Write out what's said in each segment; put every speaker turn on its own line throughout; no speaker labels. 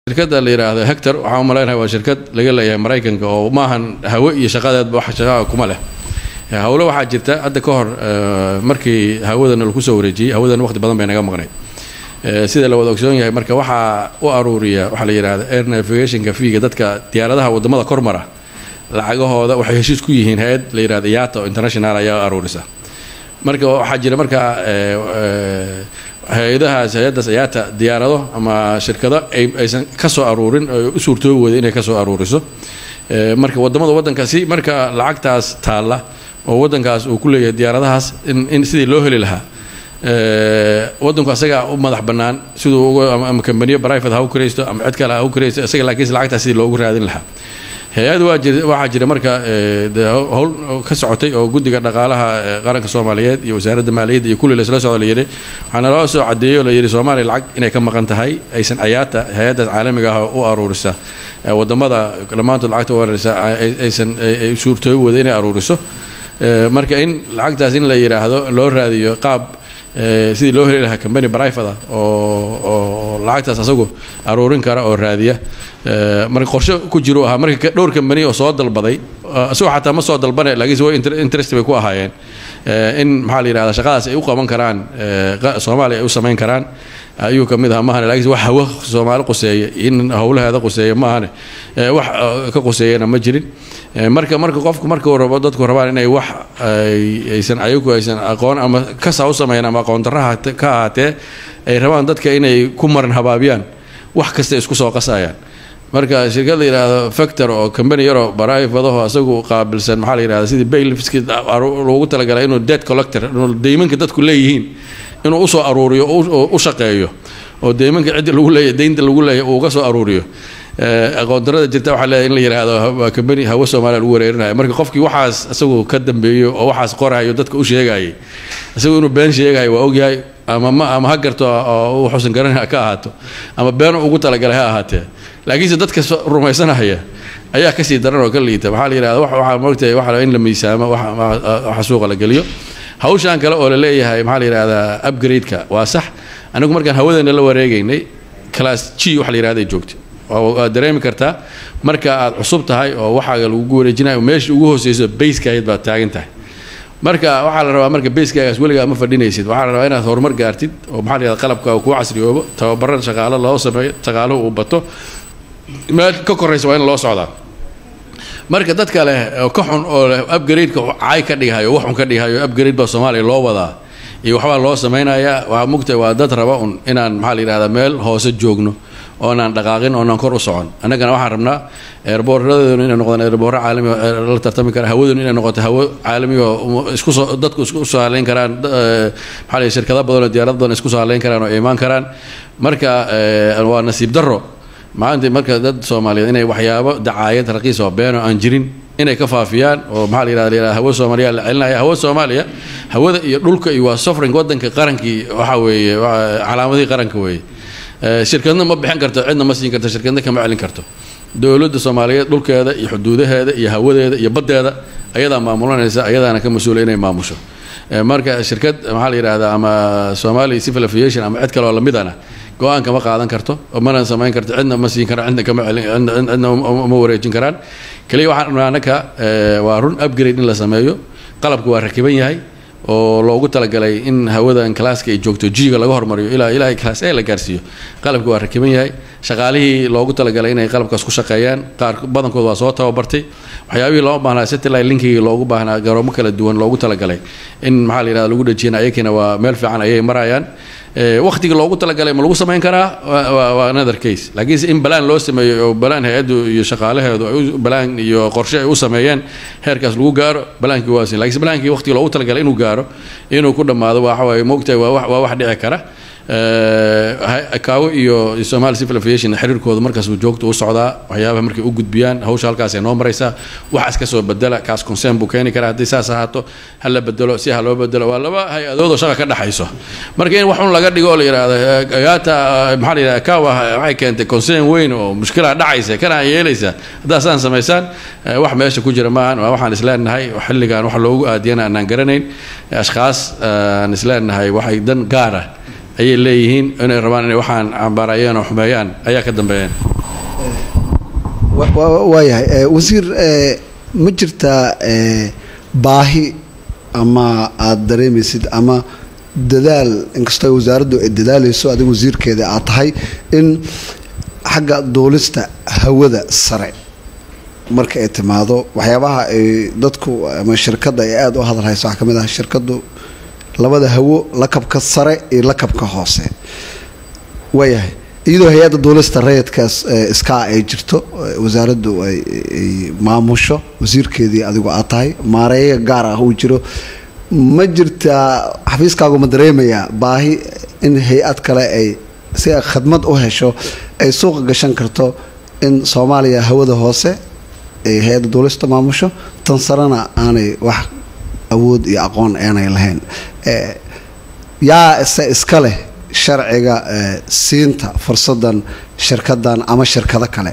shirkadda la yidhaahdo hector waxaan u malaynahay waa shirkad laga leeyahay maraykanka oo maahan hawe iyo shaqadeedba wax shaqaa kuma leh hawle waxaa jirta hadda ka hor markii hawadana lagu soo wareejiyey hawadan waqti badan bay naga maqnayd sida la wada ogsoon yahay marka waxaa u aruuriya waxaa la yidhahda air navigationka fiiga dadka diyaaradaha wadamada kormara lacagahooda waxay heshiis ku yihiin hay-ad la yidhahda yato international ayaa aruurisa marka waxaa jira marka hay-adahaas hay-addaas ayaata diyaarado ama shirkado aysan ka soo aruurin u suurtoobi wada inay ka soo aruuriso marka wadamada waddanka si marka lacagtaas taalla oo waddankaas uu ku leeyahay diyaaradahaas in sidii loo heli lahaa waddanku asagaa u madax bannaan siduu ama kambaniyo private ha u kiraysto ama cid kale ha u kiraysto isaga laakiinse lacagtaas sidii loogu raadin lahaa hay-ad waxaa jira marka howl ka socotay oo guddiga dhaqaalaha qaranka soomaaliyeed iyo wasaaradda maaliyadda iyo kulli laisla socdo layidhi waxaana loo soo cadeeyey oo layidhi soomaaliya lacag inay ka maqan tahay aysan ayaata hay-addaas caalamiga ah u aruurisa wadamada dhammaantood lacagta u aruurisa aysan suurtoobi wada inay aruuriso marka in lacagtaas in la yidhaahdo loo raadiyo qaab sidii loo heli lahaa combany brivate ah oo oo lacagtaas asagu aruurin kara oo raadiya marka qorshe ku jiru ahaa marka dhowr combany oo soo dalbaday isagoo xataa ma soo dalbane laakiinse way interest bay ku ahaayeen in maxaa la yidhahda shaqadaas ay u qaban karaan soomaaliya ay u samayn karaan ayuu ka mid ahaa maahane lakiinse wax hawo soomaali quseeya in howlaheeda quseeya maahane wax ka quseeyana ma jirin marka marka qofku markuu rabo dadku rabaan inay wax aysan ayagu aysan aqoon ama kasaa u sameeyaan ama aqoon darraha ka ahaatee ay rabaan dadka inay ku maran habaabiyaan wax kasta isku soo qasayaan marka shirkad la yidhaahdo factor oo combany yaroo barifadaho asagu qaabilsan maxaa la yidhahda sidii baylifski loogu talagalay inuu dead collector inuu deymanka dadku leeyihiin inuu usoo aruuriyo oo u shaqeeyo oo deymanka cidda lagu leeyahy deynta lagu leeyahy uu uga soo aruuriyo aqoondarada jirta waxaa leeyahay in la yidhaahdo combany hawo soomaaliya lagu wareerinayo marka qofkii waxaas isagu ka dambeeyo oo waxaas qorayo dadka u sheegayay isagu inuu been sheegayo waa ogyahay ama ma ama ha garto oo wuxuusan garanay ka ahaato ama been ugu talagalay ha ahaatee laakiinse dadka rumaysanaya ayaa kasii daran oo ka liita waxaa la yidhahda waxaa moogtahay waxa in la miisaamo waxa suuqa la geliyo hawshan kale oo la leeyahay maxaa la yidhahdaa upgrade-ka waa sax anigu markaan hawadeena la wareegaynay class g waxa la yidhahda ay joogtay waad dareemi kartaa marka aad cusub tahay oo waxaaga lagugu wareejinayo meesha ugu hooseyso bayskaayad baad taagan tahay marka waxaa la rabaa marka bayskaagaas weligaa ma fadhinaysid waxaa la rabaa inaad horumar gaartid oo maxaa la yidhahda qalabkaaga kuu casriyoobo tababarada shaqaalo loo sameeyo shaqaaluhu uu bato meel ka koraysa waa in loo socdaa marka dadka leh oo ka xun oo leh upgrade-ka caay ka dhigahayo waxun ka dhigahayo upgrade baa soomaaliya loo wadaa iyo waxbaa loo samaynayaa waa mugtahay waa dad raba un inaan maxaa la yidhahdaa meel hoose joogno oonaan dhaqaaqin oonaan kor u socon annagana waxaan rabnaa eerboorradeenu inay noqdaan eerboorro caalami la tartami kara hawadeenu inay noqoto hawo caalami oo isku soo dadku isku soo haleyn karaan maxaa la shirkado badan oo diyaarad badan isku soo haleyn karaan oo imaan karaan marka waa nasiib darro maanta marka dad soomaaliyeed inay waxyaabo dacaayad raqiis oo been oo aan jirin inay ka faafiyaan oo maxaa la yidhahda la hawo soomaaliya la celinaya hawo soomaaliya hawada iyo dhulka iyo waa sovereign waddanka qarankii waxa weeye calaamadihii qaranka weeye shirkadna ma bixin karto cidna ma siin karto shirkadna kama celin karto dowladda soomaaliyeed dhulkeeda iyo xuduudaheeda iyo hawadeeda iyo baddeeda ayadaa maamulanaysa ayadaana ka mas-uula inay maamusho marka shirkad maxaa la yidhahdaa ama somali civil aviation ama cid kale oo lamidana go-aan kama qaadan karto mana samayn karto cidna ma siin karaan cidna kama celin cidna uma wareejin karaan kaliya waxaan rabnaa annaka waa run upgrade in la sameeyo qalabku waa rakiban yahay oo loogu talagalay in hawadan classka ay joogto g-ga laga hormariyo ilaa ilaa class a la gaarsiiyo qalabka waa rakiban yahay shaqaalihii loogu talagalay inay qalabkaas ku shaqeeyaan qaar badankood waa soo tababartay waxyaabihii loo baahnaa satellite linkigii loogu baahnaa garoomo kala duwan loogu talagalay in maxaa la yidhahda lagu dhajiyana ayakina waa meel fiican ayay marayaan waqtigii loogu talagalay ma lagu samayn karaa waa another case laakiinse in balaan loo sameeyo oo balaan hay-addu iyo shaqaalaheedu ay balaan iyo qorshe ay u sameeyeen heerkaas lagu gaaro balaankii waa sin lakiinse balaankii waqtigii loogu talagalay inuu gaaro inuu ku dhammaado waxa waaye moogtahay waa waa wax dhici kara kaawo iyo somali civil aviation xiriirkooda markaas uu joogto u socdaa waxyaabaha markay u gudbiyaan hawsha halkaasay noo maraysaa waxaas ka soo bedela kaas concern buu keeni karaa haddii saas ahaato ha la bedelo si ha loo bedelo waa laba hay-adood oo shaqa ka dhexayso marka in wax un laga dhigo oo la yidhahdo agaata maxaa la yidhahda kawa waxay keentay concern weyn oo mushkilaa dhacaysa kana yeelaysa haddaa saan samaysaan wax meesha ku jira maahan waa waxaan isleenahay xilligan wax loogu aadiyana aanaan garanayn ashkhaas aan isleenahay waxay dan gaara ayay leeyihiin inay rabaan inay waxaan cambaarayeen oo xumeeyaan ayaa ka dambeeyeen
waayahay wasiir ma jirtaa baahi ama aada dareemaysid ama dadaal inkastoo wasaaraddu ay dadaalayso adiga wasiirkeeda aad tahay in xagga duulista hawada sare marka ay timaado waxyaabaha ay dadku ama shirkadda ay aada u hadalhayso waxaa ka mid ah shirkaddu labada hawo lakabka sare iyo lakabka hoose waayahay iyadoo hay-adda duulista rayidkaas iskaa ay jirto wasaaraddu ay maamusho wasiirkeedii adigu aad tahay maareeya gaar ah uu jiro ma jirtaa xafiiskaagu ma dareemayaa baahi in hay-ad kale ay si ay khadmad u hesho ay suuqa gashan karto in soomaaliya hawada hoose ay hay-adda duulista maamusho tan sarena aanay wax awood iyo aqoon aanay lahayn yaa ise iska leh sharciga siinta fursadan shirkadan ama shirkado kale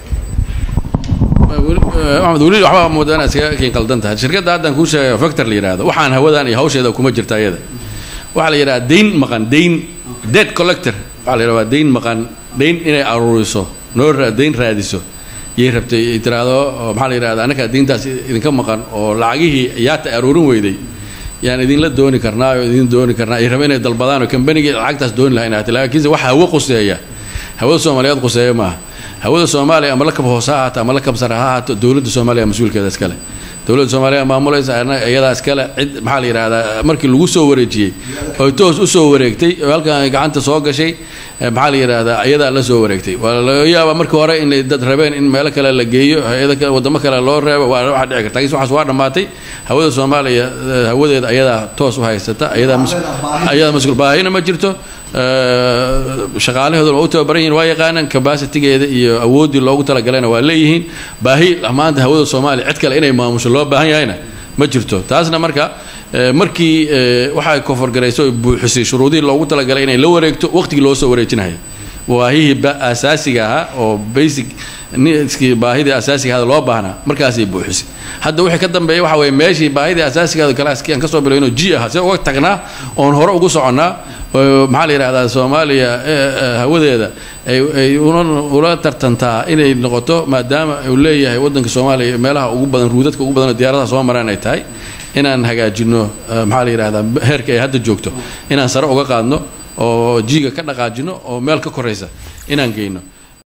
maxamed weli waxbaa moodaa inaad iskaga kiin qaldan tahay shirkadda haddaan kuu sheegayo factor la yidhahdo waxaan hawadan iyo hawsheeda kuma jirta iyada waxaa la yidhahdaa dayn maqan dayn dead collector waxaa la yidhahdaa dayn maqan dayn inay aruuriso noo dayn raadiso yay rabtay ay tiraahdo maxaa la yidhahdaa annakaa dayntaas idinka maqan oo lacagihii yaata aruurin weyday yaan idinla dooni karnaa oo idin dooni karnaa ay rabeen inay dalbadaan oo kambanigii lacagtaas dooni lahayn ahaatay laakiinse waxa hawo quseeya hawada soomaaliyeed quseeya maaha hawada soomaaliya ama lakab hoose ha ahaato ama lakab sare ha ahaato dowladda soomaaliya mas-uulkeeda iskale dowladda soomaaliya maamulaysa iyadaa iskale cid maxaa la yidhahdaa markii lagu soo wareejiyey oo toos u soo wareegtay oo halkan gacanta soo gashay maxaa la yidhahdaa iyadaa la soo wareegtay waa laga yaabaa markii hore inay dad rabeen in meelo kale la geeyo hay-ada kale wadamo kale loo reebo waa waxa dhici karta lakiinse waxaas waa dhammaatay hawada soomaaliya hawadeeda ayadaa toos u haysata ayadaa ayadaa mas-uul baahina ma jirto shaqaalaheeduna waa u tababaran yihin waa yaqaanaan cabacitigeeda iyo awooddii loogu talagalana waa leeyihiin baahi maanta hawada soomaaliya cid kale inay maamusho loo baahan yahayna ma jirto taasna marka markii waxay koforgarayso buuxisay shuruudihii loogu talagalay inay la wareegto waqtigii loo soo wareejinaya baahihii asaasiga ahaa oo basic niskii baahidii asaasiga ahada loo baahnaa markaasay buuxisay hadda wixii ka dambeeya waxa weye meeshii baahidii asaasigaada kalaaskii aan kasoo bilowno g ah see uga tagnaa oon hore ugu soconnaa maxaa la yidhahdaa soomaaliya hawadeeda ay ula tartantaa inay noqoto maadaama uu leeyahay waddanka soomaaliya meelaha ugu badan ruudadka ugu badan oo diyaaradaha soo maraan ay tahay inaan hagaajino maxaa la yidhahdaa heerka ay hadda joogto inaan sare uga qaadno oo jiiga ka dhaqaajino oo meel ka koraysa inaan geyno